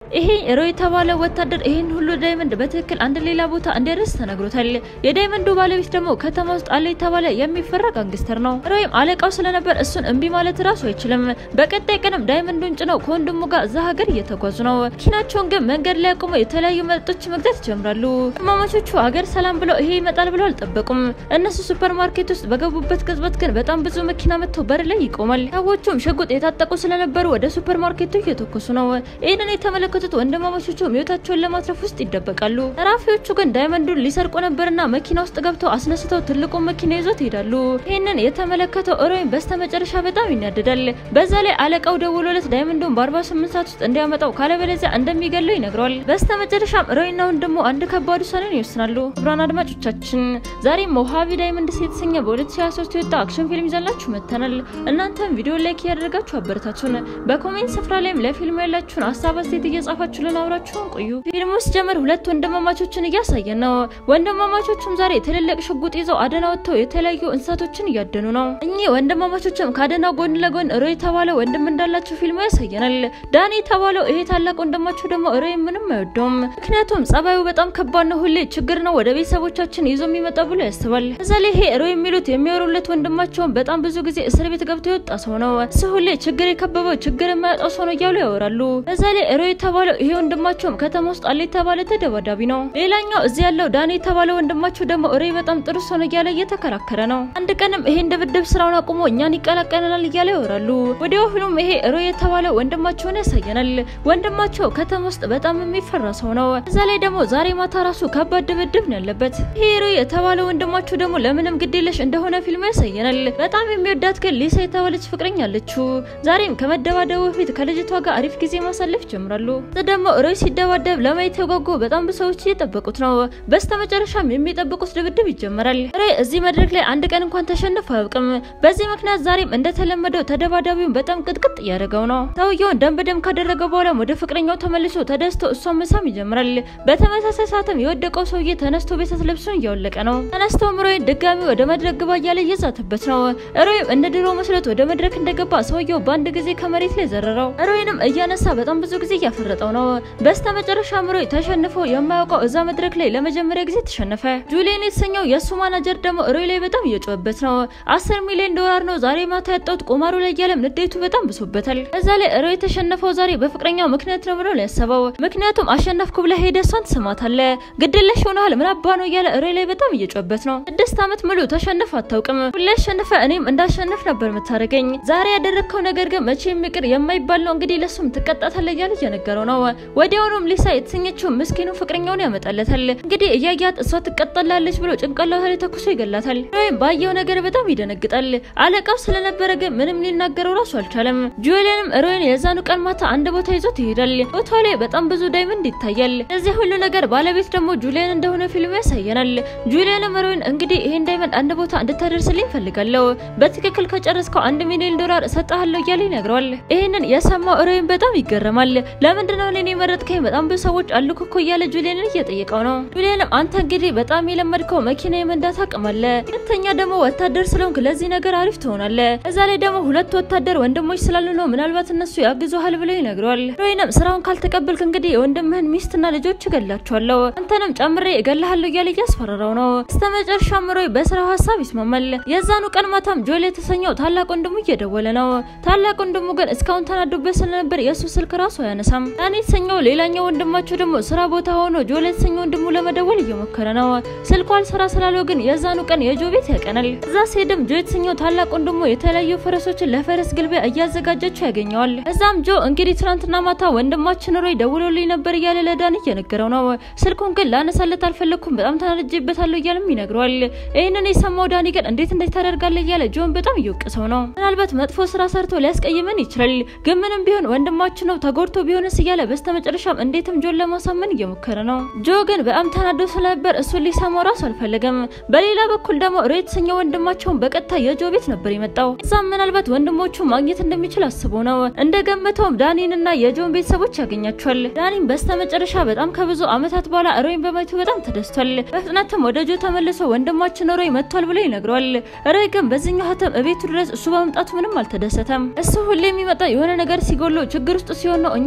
ይሄ ሮይ የተባለ ወታደር ይህን ሁሉ ዳይመንድ በትክክል አንድ ሌላ ቦታ እንዲያደርስ ተነግሮታል። የዳይመንዱ ባለቤት ደግሞ ከተማ ውስጥ አለ የተባለ የሚፈራ ጋንግስተር ነው። ሮይም አለቃው ስለነበር እሱን እምቢ ማለት ራሱ አይችልም። በቀጣይ ቀንም ዳይመንዱን ጭነው ከወንድሙ ጋር እዛ ሀገር እየተጓዙ ነው። መኪናቸውን ግን መንገድ ላይ አቁመው የተለያዩ መጠጦች መግዛት ይጀምራሉ። እማማቾቹ ሀገር ሰላም ብለው ይሄ ይመጣል ብለው አልጠበቁም። እነሱ ሱፐር ማርኬት ውስጥ በገቡበት ቅጽበት ግን በጣም ብዙ መኪና መጥቶ በር ላይ ይቆማል። ሰዎቹም ሽጉጥ የታጠቁ ስለነበሩ ወደ ሱፐር ማርኬቱ እየተኮሱ ነው። ይህንን የተመለከቱት ወንድማማቾቹ ህይወታቸውን ለማትረፍ ውስጥ ይደበቃሉ። ዘራፊዎቹ ግን ዳይመንዱን ሊሰርቁ ነበርና መኪና ውስጥ ገብተው አስነስተው ትልቁን መኪና ይዞት ይሄዳሉ። ይህንን የተመለከተው ሮይን በስተመጨረሻ በጣም ይናደዳል። በዛ ላይ አለቃው ደውሎለት ዳይመንዱን በ48 ሰዓት ውስጥ እንዲያመጣው ካለበለዚያ እንደሚገለው ይነግረዋል። በስተመጨረሻም ሮይና ወንድሙ አንድ ከባድ ውሳኔን ይወስናሉ። ክቡራን አድማጮቻችን ዛሬም ሞሃቢ ዳይመንድስ የተሰኘ በ2023 የወጣ አክሽን ፊልም ይዘላችሁ መጥተናል። እናንተም ቪዲዮ ላይክ እያደረጋችሁ አበረታቱን። በኮሜንት ስፍራ ላይም ለፊልሙ ያላችሁን ሀሳብ አስተያየት እየጻፋችሁልን አብራችሁን ቆዩ። ፊልሙ ሲጀምር ሁለት ወንድማማቾችን እያሳየን ነው። ወንድማማቾቹም ዛሬ ትልልቅ ሽጉጥ ይዘው አደና ወጥተው የተለያዩ እንስሳቶችን እያደኑ ነው። እኚህ ወንድማማቾችም ከአደናው ጎን ለጎን ሮይ የተባለ ወንድም እንዳላቸው ፊልሙ ያሳየናል። ዳኒ የተባለው ይሄ ታላቅ ወንድማቸው ደግሞ ሮይ ምንም አይወደውም። ምክንያቱም ጸባዩ በጣም ከባድ ነው። ሁሌ ችግር ነው ወደ ቤተሰቦቻችን ይዞ የሚመጣ ብሎ ያስባል። እዛ ላይ ይሄ ሮይ የሚሉት የሚወሩለት ወንድማቸውን በጣም ብዙ ጊዜ እስር ቤት ገብቶ የወጣ ሰው ነው። እሱ ሁሌ ችግር የከበበው ችግር የማያጣው ሰው ነው እያሉ ያወራሉ። በዛ ላይ ሮይ የተባለው ይሄ ወንድማቸውም ከተማ ውስጥ አለ የተባለ ተደባዳቢ ነው። ሌላኛው እዚህ ያለው ዳኒ የተባለ ወንድማቸው ደግሞ ሮይ በጣም ጥሩ ሰው ነው እያለ እየተከራከረ ነው። አንድ ቀንም ይሄን ድብድብ ስራውን አቁሞ እኛን ይቀላቀለናል እያለ ያወራሉ። ወዲያው ፊልም ይሄ ሮይ የተባለ ወንድማቸውን ያሳየናል። ወንድማቸው ከተማ ውስጥ በጣም የሚፈራ ሰው ነው። እዛ ላይ ደግሞ ዛሬ ማታ ራሱ ከባድ ድብድብ ነው ያለበት። ይሄ ሮይ የተባለ ወንድማቸው ደግሞ ለምንም ግዴለሽ እንደሆነ ፊልሙ ያሳየናል። በጣም የሚወዳት ግን ሊሳ የተባለች ፍቅረኛ አለችው። ዛሬም ከመደባደቡ በፊት ከልጅቷ ጋር አሪፍ ጊዜ ማሳለፍ ጀምራሉ። ደግሞ ሮይ ሲደባደብ ለማየት የጓጉ በጣም ብዙ ሰዎች እየጠበቁት ነው። በስተመጨረሻም የሚጠብቁት ድብድብ ይጀመራል። ሮይ እዚህ መድረክ ላይ አንድ ቀን እንኳን ተሸንፎ አያውቅም። በዚህ ምክንያት ዛሬም እንደተለመደው ተደባዳቢውን በጣም ቅጥቅጥ እያደረገው ነው። ሰውየውን ደም በደም ካደረገ በኋላም ወደ ፍቅረኛው ተመልሶ ተደስቶ እሷን መሳም ይጀምራል። በተመሳሳይ ሰዓትም የወደቀው ሰውዬ ተነስቶ ቤተት ልብሱን እያወለቀ ነው። ተነስቶም ሮይን ድጋሚ ወደ መድረክ ግባ እያለ እየዛተበት ነው። ሮይም እንደ ድሮ መስሎት ወደ መድረክ እንደገባ ሰውየው በአንድ ጊዜ ከመሬት ላይ ዘረረው። ሮይንም እያነሳ በጣም ብዙ ጊዜ እያፈረጠው ነው። በስተመጨረሻም ሮይ ተሸንፎ የማያውቀው እዛ መድረክ ላይ ለመጀመሪያ ጊዜ ተሸነፈ። ጁሊየን የተሰኘው የእሱ ማናጀር ደግሞ ሮይ ላይ በጣም እየጮኸበት ነው። አስር ሚሊዮን ዶላር ነው ዛሬ ማታ ያጣሁት ቁማሩ ላይ እያለም ንዴቱ በጣም ብሶበታል። እዛ ላይ ሮይ የተሸነፈው ዛሬ በፍቅረኛው ምክንያት ነው ብሎ ነው ያሰበው። ምክንያቱም አሸነፍኩ ብለህ ሄደህ እሷን ትስማታለህ፣ ግድለሽ ሆነሃል፣ ምን አባ ነው እያለ ሮይ ላይ በጣም እየጮኸበት ነው። ስድስት ዓመት ሙሉ ተሸንፍ አታውቅም። ሁሌ አሸንፈ እኔም እንዳሸንፍ ነበር የምታደርገኝ። ዛሬ ያደረግከው ነገር ግን መቼም ይቅር የማይባል ነው። እንግዲህ ለሱም ትቀጣታለህ እያለ እየነገረው ነው። ወዲያውኑም ሊሳ የተሰኘችው ምስኪኑ ፍቅረኛውን ያመጣለታል። እንግዲህ እያያት እሷ ትቀጠላለች ብሎ ጭንቅላቷ ላይ ተኩሶ ይገላታል። ሮይም ባየው ነገር በጣም ይደነግጣል። አለቃው ስለነበረ ግን ምንም ሊናገረው ራሱ አልቻለም። ጁሊየንም ሮይን የዛኑ ቀን ማታ አንድ ቦታ ይዞት ይሄዳል። ቦታው ላይ በጣም ብዙ ዳይመንድ ይታያል። እዚህ ሁሉ ነገር ባለቤት ደግሞ ጁሊየን እንደሆነ ፊልሙ ያሳየናል። ጁሊየንም ሮይን እንግዲህ ይሄን ዳይመንድ አንድ ቦታ እንድታደርስልኝ ፈልጋለሁ፣ በትክክል ከጨረስከው አንድ ሚሊዮን ዶላር እሰጥሃለሁ እያለ ይነግረዋል። ይህንን የሰማው ሮይን በጣም ይገረማል። ለምንድነው እኔን የመረጥከኝ? በጣም ብዙ ሰዎች አሉ እኮ እያለ ጁሊየንን እየጠየቀው ነው። ጁሊየንም አንተ እንግዲህ በጣም የለመድከው መኪና የመንዳት አቅም አለ፣ ሁለተኛ ደግሞ ወታደር ስለሆንክ ለዚህ ነገር አሪፍ ትሆናለህ። እዛ ላይ ደግሞ ሁለት ወታደር ወንድሞች ስላሉ ነው ምናልባት እነሱ ያግዙሃል ብለው ይነግረዋል። ሮይንም ስራውን ካልተቀበልክ እንግዲህ የወንድምህን ሚስትና ልጆች እገላቸዋለሁ፣ አንተንም ጨምሬ እገልሃለሁ እያለ እያስፈራራው ነው። በስተመጨረሻም ሮይ በስራው ሀሳብ ይስማማል። የዛኑ ቀን ማታም ጆል የተሰኘው ታላቅ ወንድሙ እየደወለ ነው። ታላቅ ወንድሙ ግን እስካሁን ተናዶበት ስለነበር የእሱ ስልክ ራሱ አያነሳም። ዳኒ የተሰኘው ሌላኛው ወንድማቸው ደግሞ ስራ ቦታ ሆኖ ጆል የተሰኘው ወንድሙ ለመደወል እየሞከረ ነው። ስልኩ አልሰራ ስላለው ግን የዛኑ ቀን የጆ ቤት ያቀናል። እዛ ሲሄድም ጆ የተሰኘው ታላቅ ወንድሙ የተለያዩ ፈረሶችን ለፈረስ ግልቢያ እያዘጋጀችው ያገኘዋል። እዛም ጆ እንግዲህ ትናንትና ማታ ወንድማችን ሮይ ደውሎልኝ ነበር እያለ ለዳኒ እየነገረው ነው። ስልኩን ግን ላነሳለት አልፈለግኩም፣ በጣም ተናድጄበታለሁ እያለም ይነግረዋል። ይህንን የሰማው ዳኒ ግን እንዴት እንዴት ታደርጋለህ እያለ ጆን በጣም እየወቀሰው ነው። ምናልባት መጥፎ ስራ ሰርቶ ሊያስቀይመን ይችላል፣ ግን ምንም ቢሆን ወንድማችን ነው ተጎድቶ ቢሆንስ እያለ በስተመጨረሻም እንዴትም ጆን ለማሳመን እየሞከረ ነው። ጆ ግን በጣም ተናዶ ስለነበር እሱን ሊሰማው ራሱ አልፈለገም። በሌላ በኩል ደግሞ ሮይ የተሰኘው ወንድማቸውን በቀጥታ የጆ ቤት ነበር የመጣው። እዛም ምናልባት ወንድሞቹ ማግኘት እንደሚችል አስቦ ነው። እንደገመተውም ዳኒንና የጆን ቤተሰቦች ያገኛቸዋል። ዳኒን በስተመጨረሻ በጣም ከብዙ ዓመታት በኋላ ሮይን በማየቱ በጣም ተደስቷል። በፍጥነትም ወደ ጆ ተመልሶ ወንድማችን ሮይ መጥቷል ብሎ ይነግረዋል። ሮይ ግን በዚህኛው ሀተም እቤቱ ድረስ እሱ በመምጣቱ ምንም አልተደሰተም። እሱ ሁሌ የሚመጣ የሆነ ነገር ሲጎሎ ችግር ውስጥ ሲሆን ነው እኛንም ችግር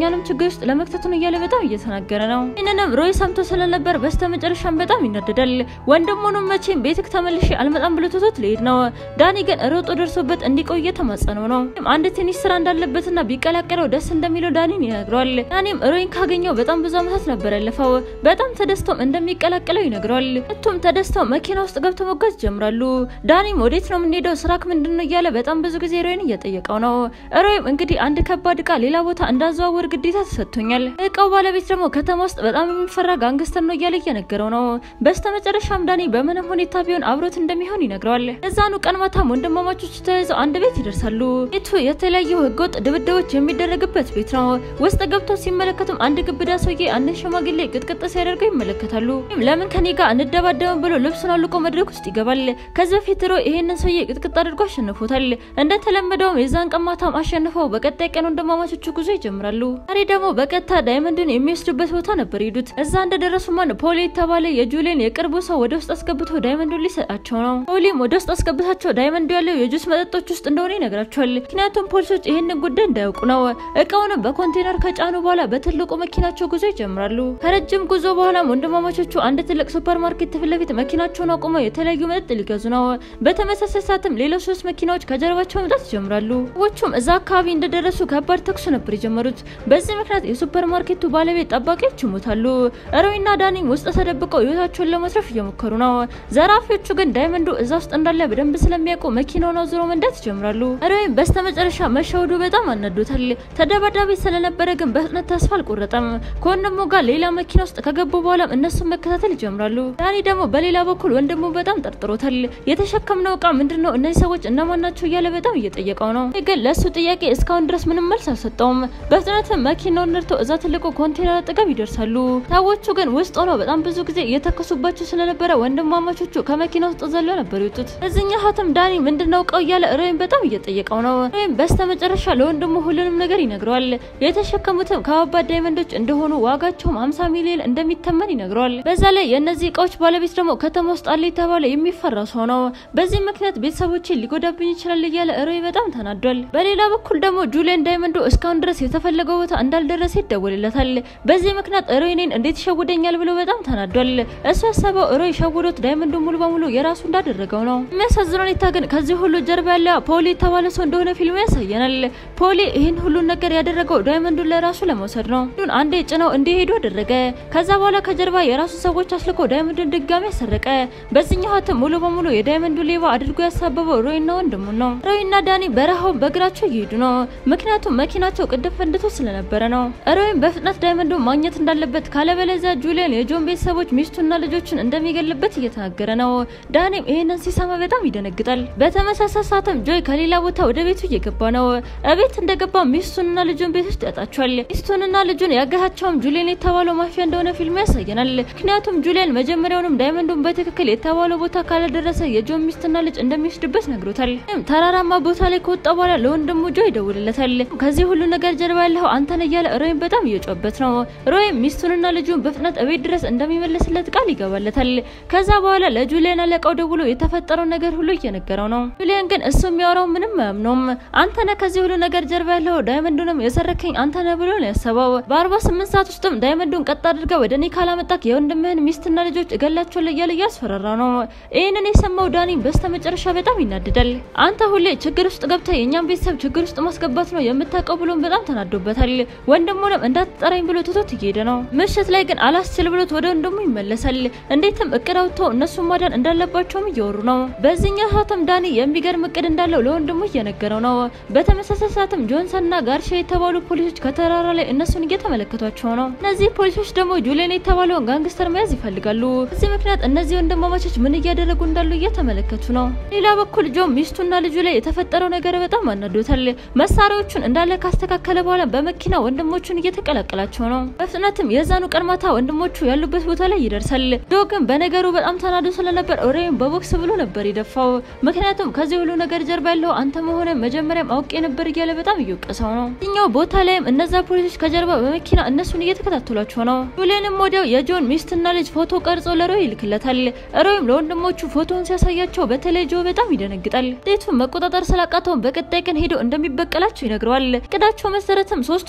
ውስጥ ለመክተቱን እያለ በጣም እየተናገረ ነው። ይህንንም ሮይ ሰምቶ ስለነበር በስተመጨረሻም በጣም ይናደዳል። ወንድሙንም መቼም ቤትክ ተመልሼ አልመጣም ብሎ ትቶት ሊሄድ ነው። ዳኒ ግን ሮጦ ደርሶበት እንዲቆይ እየተማጸነው ነው። አንድ ትንሽ ስራ እንዳለበትና ቢቀላቀለው ደስ እንደሚለው ዳኒን ይነግረዋል። ዳኒም ሮይን ካገኘው በጣም ብዙ ዓመታት ነበር ያለፈው። በጣም ተደስቶም እንደሚቀላቀለው ይነግረዋል። ሁለቱም ተደስተው መኪና ውስጥ ገብተው መጓዝ ይጀምራሉ። ዳኒም ወዴት ነው የምንሄደው? ስራክ ምንድን ነው እያለ በጣም ብዙ ጊዜ ሮይን እየጠየቀው ነው። ሮይም እንግዲህ አንድ ከባድ እቃ ሌላ ቦታ እንዳዘዋወር ግዴታ ተሰጥቶኛል። እቃው ባለቤት ደግሞ ከተማ ውስጥ በጣም የሚፈራ ጋንግስተር ነው እያለ እየነገረው ነው። በስተመጨረሻም ዳኒ በምንም ሁኔታ ቢሆን አብሮት እንደሚሆን ይነግረዋል። እዛኑ ቀን ማታም ወንድማማቾቹ ተያይዘው አንድ ቤት ይደርሳሉ። ቤቱ የተለያዩ ህገወጥ ድብድቦች የሚደረግበት ቤት ነው። ውስጥ ገብተው ሲመለከቱም አንድ ግብዳ ሰውዬ አንድን ሽማግሌ ቅጥቅጥ ሲያደርገው ይመለከታሉ። ለምን ከኔ ጋር እንደባደብም ብሎ ልብሱን አልቆ መድረክ ውስጥ ይገባል። ከዚህ በፊት ሮ ይሄንን ሰውዬ ቅጥቅጥ አድርጎ አሸንፎታል። እንደተለመደውም የዛን ቀን ማታም አሸንፈው በቀጣይ ቀን ወንድማማቾቹ ጉዞ ይጀምራሉ። ዛሬ ደግሞ በቀጥታ ዳይመንድን የሚወስዱበት ቦታ ነበር ሄዱት። እዛ እንደደረሱ ማን ፖሊ የተባለ የጁሊን የቅርቡ ሰው ወደ ውስጥ አስገብቶ ዳይመንዱን ሊሰጣቸው ነው። ፖሊም ወደ ውስጥ አስገብታቸው ዳይመንዱ ያለው የጁስ መጠጦች ውስጥ እንደሆነ ይነግራቸዋል። ምክንያቱም ፖሊሶች ይህንን ጉዳይ እንዳያውቁ ነው። እቃውንም በኮንቴነር ከጫኑ በኋላ በትልቁ መኪናቸው ጉዞ ይጀምራሉ። ከረጅም ጉዞ በኋላም ወንድማማቾቹ አንድ ትልቅ ሱፐር ማርኬት ፊት ለፊት መኪናቸውን አቁመው የተለያዩ መጠጥ ሊገዙ ነው። በተመሳሳይ ሰዓትም ሌሎች ሶስት መኪናዎች ከጀርባቸው መምጣት ይጀምራሉ። ሰዎቹም እዛ አካባቢ እንደደረሱ ከባድ ተኩስ ነበር የጀመሩት። በዚህ ምክንያት የሱፐር ማርኬቱ ባለቤት ጠባቂዎች ይሞታሉ። ሮይና ዳኒም ውስጥ ተደብቀው ህይወታቸውን ለማትረፍ እየሞከሩ ነው። ዘራፊዎቹ ግን ዳይመንዱ እዛ ውስጥ እንዳለ በደንብ ስለሚያውቁ መኪናውን አዙሮ መንዳት ይጀምራሉ። ሮይም በስተመጨረሻ መሸወዱ በጣም አናዶታል። ተደባዳቢ ስለነበረ ግን በፍጥነት ተስፋ አልቆረጠም። ከወንድሙ ጋር ሌላ መኪና ውስጥ ከገቡ በኋላም እነሱን መከታተል ይጀምራሉ። ዳኒ ደግሞ በሌላ በኩል ወንድሙ በጣም ጠርጥሮታል። የተሸከምነው እቃ ምንድን ነው? እነዚህ ሰዎች እነማን ናቸው? እያለ በጣም እየጠየቀው ነው። ግን ለእሱ ጥያቄ እስካሁን ድረስ ምንም መልስ አልሰጠውም። በፍጥነትም መኪናውን ነድተው እዛ ትልቁ ኮንቴነር አጠገብ ይደርሳሉ። ሰዎቹ ግን ውስጥ ሆነው በጣም ብዙ ጊዜ እየተከሱባቸው ስለነበረ ወንድማማቾቹ ከመኪና ውስጥ ዘለው ነበር የወጡት። እዚህኛው ሀተም ዳኒ ምንድነው እቃው እያለ ሮይም በጣም እየጠየቀው ነው። ሮይም በስተመጨረሻ ለወንድሙ ሁሉንም ነገር ይነግረዋል። የተሸከሙትም ከባባድ ዳይመንዶች እንደሆኑ ዋጋቸውም 50 ሚሊዮን እንደሚተመን ይነግረዋል። በዛ ላይ የእነዚህ እቃዎች ባለቤት ደግሞ ከተማ ውስጥ አለ የተባለ የሚፈራ ሰው ነው። በዚህ ምክንያት ቤተሰቦችን ሊጎዳብኝ ይችላል እያለ ሮይ በጣም ተናዷል። በሌላ በኩል ደግሞ ጁሊያን ዳይመንዶ እስካሁን ድረስ የተፈለገው ቦታ እንዳልደረሰ ይደወልለታል። በዚህ ምክንያት ሮይ እኔን እንዴት ይሸውደኛል ብሎ በጣም ተናዷል። እሱ ያሰበው ሮይ ሸውዶት ዳይመንዶ ሙሉ በሙሉ የራሱ እንዳደረገው ነው። የሚያሳዝነው ሁኔታ ግን ከዚህ ሁሉ ጀርባ ያለ ፖሊ የተባለ ሰው እንደሆነ ፊልሙ ያሳየናል። ፖሊ ይህን ሁሉን ነገር ያደረገው ዳይመንዱን ለራሱ ለመውሰድ ነው። ዱን አንዴ ጭነው እንዲሄዱ አደረገ። ከዛ በኋላ ከጀርባ የራሱ ሰዎች አስልኮ ዳይመንዱን ድጋሚ ያሰረቀ። በዚህኛው ሀተም ሙሉ በሙሉ የዳይመንዱ ሌባ አድርጎ ያሳበበው ሮይና ወንድሙን ነው። ሮይና ዳኒ በረሃውን በእግራቸው እየሄዱ ነው። ምክንያቱም መኪናቸው ቅድም ፈንድቶ ስለነበረ ነው። ሮይም በፍጥነት ዳይመንዱን ማግኘት እንዳለበት ካለበለዚያ ጁሊያን የጆን ቤተሰቦች ሚስቱና ልጆችን እንደሚገልበት እየተናገረ ነው። ዳኒም ይህንን ሲሰማ በጣም ይደነግጣል። በተመሳሳይ ሰዓትም ጆይ ከሌላ ቦታ ወደ ቤቱ እየገባ ነው። እቤት እንደገባ ሚስቱንና ልጁን ቤት ውስጥ ያጣቸዋል። ሚስቱንና ልጁን ያገታቸውም ጁሊያን የተባለው ማፊያ እንደሆነ ፊልሙ ያሳየናል። ምክንያቱም ጁሊያን መጀመሪያውንም ዳይመንዱን በትክክል የተባለው ቦታ ካለደረሰ የጆን ሚስትና ልጅ እንደሚወስድበት ነግሮታል። ተራራማ ቦታ ላይ ከወጣ በኋላ ለወንድሙ ጆ ይደውልለታል። ከዚህ ሁሉ ነገር ጀርባ ያለው አንተን እያለ ሮይም በጣም እየጮበት ነው። ሮይም ሚስቱንና ልጁን በፍጥነት እቤት ድረስ እንደሚመለስለት ቃል ይገባለታል። ከዛ በኋላ ለጁሊያን አለቃው ደውሎ የተፈጠረው ነገር ሁሉ እየነገረው ነው። ጁሊያን ግን እሱ የሚያወራው ምንም አያምነውም። አንተነ ከዚህ ሁሉ ነገር ጀርባ ያለው ዳይመንዱንም የሰረከኝ አንተነ ብሎ ነው ያሰበው። በአርባ ስምንት ሰዓት ውስጥም ዳይመንዱን ቀጥ አድርጋ ወደ እኔ ካላመጣክ የወንድምህን ሚስትና ልጆች እገላቸዋለሁ እያለ እያስፈራራ ነው። ይህንን የሰማው ዳኒ በስተመጨረሻ በጣም ይናድዳል። አንተ ሁሌ ችግር ውስጥ ገብተህ የእኛም ቤተሰብ ችግር ውስጥ ማስገባት ነው የምታውቀው ብሎን በጣም ተናዶበታል። ወንድሙንም እንዳትጠራኝ ብሎ ትቶት እየሄደ ነው። ምሽት ላይ ግን አላስችል ብሎት ወደ ወንድሙ ይመለሳል። እንዴትም እቅድ አውጥተው እነሱን ማዳን እንዳለባቸውም እየወሩ ነው። በዚህኛው ሰዓትም ዳኒ የሚገርም እቅድ እንዳለው ለወንድሙ እየነገረው ነው። በተመሳሳይ ሰዓትም ጆንሰንና ጋርሻ የተባሉ ፖሊሶች ከተራራ ላይ እነሱን እየተመለከቷቸው ነው። እነዚህ ፖሊሶች ደግሞ ጁሊያን የተባለውን ጋንግስተር መያዝ ይፈልጋሉ። በዚህ ምክንያት እነዚህ ወንድማማቾች ምን እያደረጉ እንዳሉ እየተመለከቱ ነው። ሌላ በኩል ጆ ሚስቱና ልጁ ላይ የተፈጠረው ነገር በጣም አናዶታል። መሳሪያዎቹን እንዳለ ካስተካከለ በኋላ በመኪና ወንድሞቹን እየተቀላቀላቸው ነው። በፍጥነትም የዛኑ ቀን ማታ ወንድሞቹ ያሉበት ቦታ ላይ ይደርሳል። ጆ ግን በነገሩ በጣም ተናዶ ስለነበር ኦሬን በቦክስ ብሎ ነበር የደፋው። ምክንያቱም ከዚህ ሁሉ ነገር ጀርባ ያለው አንተ መሆነ መጀመሪያም አውቄ ነበር እያለ በጣም እየወቀሰው ነው። እኛው ቦታ ላይም እነዛ ፖሊሶች ከጀርባ በመኪና እነሱን እየተከታተሏቸው ነው። ጁሊያንም ወዲያው የጆን ሚስትና ልጅ ፎቶ ቀርጾ ለሮይ ይልክለታል። ሮይም ለወንድሞቹ ፎቶን ሲያሳያቸው በተለይ ጆ በጣም ይደነግጣል። ዴቱን መቆጣጠር ስላቃተውን በቀጣይ ቀን ሄዶ እንደሚበቀላቸው ይነግረዋል። እቅዳቸው መሰረትም ሶስት ወንድማማቾች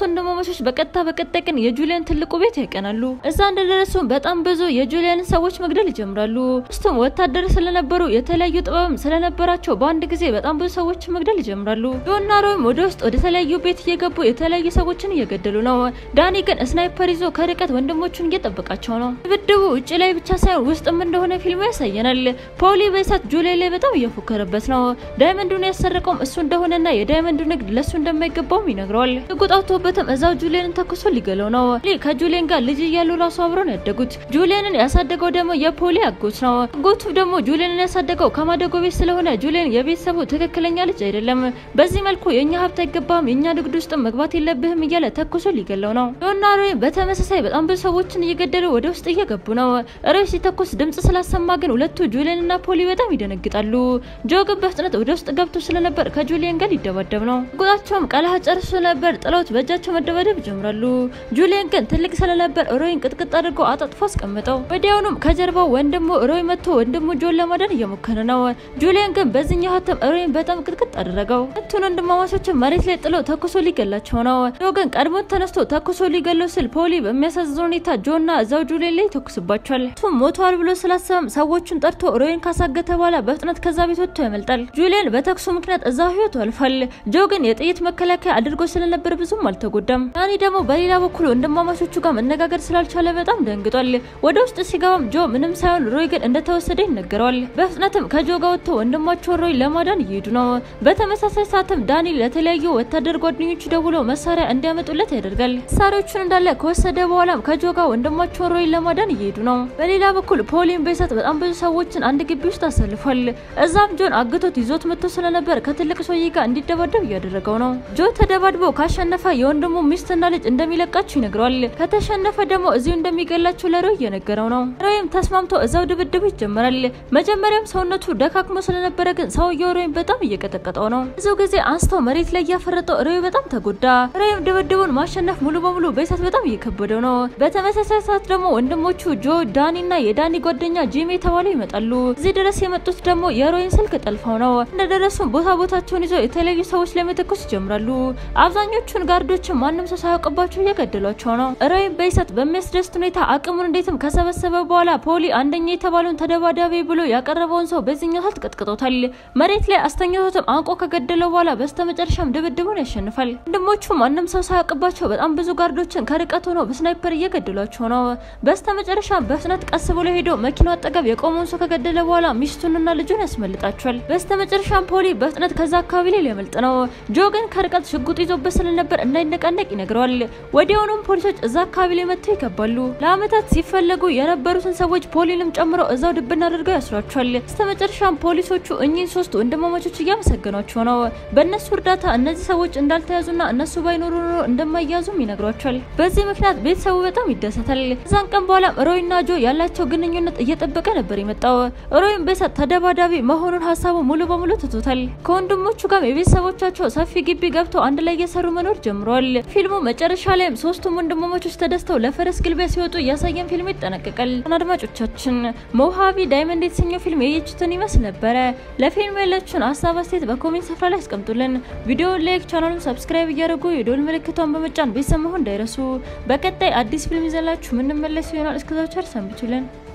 ወንድማማቾች በቀጥታ በቀጣይ ቀን የጁሊያን ትልቁ ቤት ያቀናሉ። እዛ እንደደረሱ በጣም ብዙ የጁሊያን ሰዎች መግደል ይጀምራሉ። ውስጡም ወታደር ስለነበሩ የተለያዩ ጥበብም ስለነበራቸው በአንድ ጊዜ በጣም ብዙ ሰዎች መግደል ይጀምራሉ። ጆና ሮይም ወደ ውስጥ ወደ ተለያዩ ቤት እየገቡ የተለያዩ ሰዎችን እየገደሉ ነው። ዳኒ ግን ስናይፐር ይዞ ከርቀት ወንድሞቹን እየጠበቃቸው ነው። ድብድቡ ውጭ ላይ ብቻ ሳይሆን ውስጥም እንደሆነ ፊልሙ ያሳየናል። ፖሊ በእሳት ጁሊያን ላይ በጣም እየፎከረበት ነው። ዳይመንዱን ያሰረቀውም እሱ እንደሆነና የዳይመንዱ ንግድ ለእሱ እንደማይገባውም ይነግረዋል። ጉጣቶበትም እዛው ጁሊያንን ተኩሶ ሊገለው ነው። ከጁሊያን ጋር ልጅ እያሉ ራሱ አብረው ነው ያደጉት። ጁሊያንን ያሳደገው ደግሞ የፖሊ አጎት ነው። አጎቱ ደግሞ ጁሊያንን ያሳደገው ከማደጎ ቤት ስለሆነ ጁሊያን የቤተሰቡ ትክክለኛ ልጅ አይደለም። በዚህ መልኩ የእኛ ሀብት አይገባም፣ የእኛ ንግድ ውስጥ መግባት የለብህም እያለ ተኩሶ ሊገለው ነው። ጆና ሮይ በተመሳሳይ በጣም ብዙ ሰዎችን እየገደሉ ወደ ውስጥ እየገቡ ነው። ሮይ ሲተኩስ ድምጽ ስላሰማ ግን ሁለቱ ጁሊያን እና ፖሊ በጣም ይደነግጣሉ። ጆ ግን በፍጥነት ወደ ውስጥ ገብቶ ስለነበር ከጁሊያን ጋር ሊደባደብ ነው። ጉጣቸውም ቀለሃ ጨርሶ ነበር። ጥለውት በእጃቸው መደባደብ ይጀምራሉ። ጁሊያን ግን ትልቅ ስለነበር ሮይን ቅጥቅጥ አድርጎ አጣጥፎ አስቀምጠው። ወዲያውኑም ከጀርባው ወንድሙ ሮይ መጥቶ ወንድሙ ጆን ለማዳን እየሞከረ ነው። ጁሊያን ግን በዚህኛው ሀተም ሮይን በጣም ቅጥቅጥ አደረገው። ሁለቱን ወንድማማቾችን መሬት ላይ ጥሎ ተኩሶ ሊገላቸው ነው። ጆ ግን ቀድሞት ተነስቶ ተኩሶ ሊገለው ስል ፖሊ በሚያሳዝን ሁኔታ ጆና እዛው ጁሊያን ላይ ይተኩስባቸዋል። እሱም ሞቷል ብሎ ስላሰበም ሰዎቹን ጠርቶ ሮይን ካሳገተ በኋላ በፍጥነት ከዛ ቤት ወጥቶ ያመልጣል። ጁሊያን በተኩሱ ምክንያት እዛው ህይወቱ አልፏል። ጆ ግን የጥይት መከላከያ አድርጎ ስለነበር ብዙም አልተጎዳም። ዳኒ ደግሞ በሌላ በኩል ወንድማማቾቹ ጋር መነጋገር ስላልቻለ በጣም ደንግጧል። ወደ ውስጥ ሲገባም ጆ ምንም ሳይሆን ሮይ ግን እንደተወሰደ ይነገረዋል። በፍጥነትም ከጆ ጋር ወጥተው ወንድማቸውን ሮይ ለማዳን እየሄዱ ነው። በተመሳሳይ ሰዓትም ዳኒ ለተለያዩ ወታደር ጓደኞቹ ደውሎ መሳሪያ እንዲያመጡለት ያደርጋል። መሳሪያዎቹን እንዳለ ከወሰደ በኋላም ከጆ ጋር ወንድማቸውን ሮይ ለማዳን እየሄዱ ነው። በሌላ በኩል ፖሊን በእሳት በጣም ብዙ ሰዎችን አንድ ግቢ ውስጥ አሰልፏል። እዛም ጆን አግቶት ይዞት መጥቶ ስለነበር ከትልቅ ሰውዬ ጋር እንዲደባደብ እያደረገው ነው። ጆ ተደባድቦ ካሸነፈ የወንድሙ ሚስትና ልጅ እንደሚለቃቸው ይነግረዋል። ከተሸነፈ ደግሞ እዚሁ እንደሚገላቸው ለሮይ እየነገረው ነው። ሮይም ተስማምቶ እዛው ድብድቡ ይጀምራል። መጀመሪያም ሰውነቱ ደካክሞ ስለነበረ ግን ሰውየው ሮይም በጣም እየቀጠቀጠው ነው። ብዙ ጊዜ አንስተው መሬት ላይ እያፈረጠው ሮይ በጣም ተጎዳ። ሮይም ድብድቡን ማሸነፍ ሙሉ በሙሉ በእሳት በጣም እየከበደው ነው። በተመሳሳይ ሰዓት ደግሞ ወንድሞቹ ጆ፣ ዳኒ እና የዳኒ ጓደኛ ጂም የተባለው ይመጣሉ። እዚህ ድረስ የመጡት ደግሞ የሮይን ስልክ ጠልፈው ነው። እንደደረሱም ቦታ ቦታቸውን ይዘው የተለያዩ ሰዎች ላይ መተኮስ ይጀምራሉ። አብዛኞቹን ጋርዶችን ማንም ሰው ሳያውቅባቸው እየገደሏቸው ነው። ሮይም በእሳት በሚያስደስት ሁኔታ አቅሙን እንዴትም ከሰበሰበ በኋላ ፖሊ አንደኛ የተባለውን ተደባዳቢ ብሎ ያቀረበውን ሰው በዚህኛው ሰዓት ቀጥቅጦታል። መሬት ላይ አስተኛቶትም አንቆ ከገደለው በኋላ በስተመጨረሻም ድብድቡን ያሸንፋል። ወንድሞቹ ማንም ሰው ሳያውቅባቸው በጣም ብዙ ጋርዶችን ከርቀት ሆነው በስናይፐር እየገደሏቸው ነው። በስተመጨረሻም በፍጥነት ቀስ ብሎ ሄዶ መኪናው አጠገብ የቆመውን ሰው ከገደለ በኋላ ሚስቱንና ልጁን ያስመልጣቸዋል። በስተመጨረሻም ፖሊ በፍጥነት ከዛ አካባቢ ላይ ሊያመልጥ ነው። ጆ ግን ከርቀት ሽጉጥ ይዞበት ስለነበር እንዳይነቃነቅ ይነግረዋል። ወዲያውኑም ፖሊሶች እዛ አካባቢ ላይ መጥተው ይገባሉ። ለአመታት ሲፈለጉ የነበሩትን ሰዎች ፖሊንም ጨምሮ እዛው ድብና አድርገው ያስሯቸዋል። በስተመጨረሻም ፖሊሶቹ እኚህን ሶስት ወንድማማቾች እያመሰገኗቸው ነው። በእነሱ እርዳታ እነዚህ ሰዎች እንዳልተያዙና እነሱ ባይኖሩ ኖሮ እንደማያዙም ይነግሯቸዋል። በዚህ ምክንያት ቤተሰቡ በጣም ይደሰታል። እዛን ቀን በኋላም ሮይና ጆ ያላቸው ግንኙነት እየጠበቀ ነበር የመጣው። ሮይም በእሳት ተደባዳቢ መሆኑን ሀሳቡ ሙሉ በሙሉ ትቶታል። ከወንድሞቹ ጋር የቤተሰቦቻቸው ሰፊ ግቢ ገብተው አንድ ላይ እየሰሩ መኖር ጀምረዋል። ፊልሙ መጨረሻ ላይም ሶስቱም ወንድማማቾች ተደስተው ለፈረስ ግልቢያ ሲወጡ እያሳየን ፊልሙ ይጠናቀቃል። አድማጮቻችን ሞሃቢ ዳይመንድ የተሰኘው ፊልም የየችትን ይመስል ነበረ። ለፊልሙ ያላችሁን ሀሳብ አስተያየት በኮሜንት ስፍራ ላይ አስቀምጡልን። ቪዲዮውን ላይክ፣ ቻናሉን ሰብስክራይብ እያደረጉ የዶል ምልክቷን በመጫን ቤተሰብ መሆን እንዳይረሱ። በቀጣይ አዲስ ፊልም ይዘላችሁ ምንመለስ ይሆናል። እስከዛው ቸር ሰንብቱልን።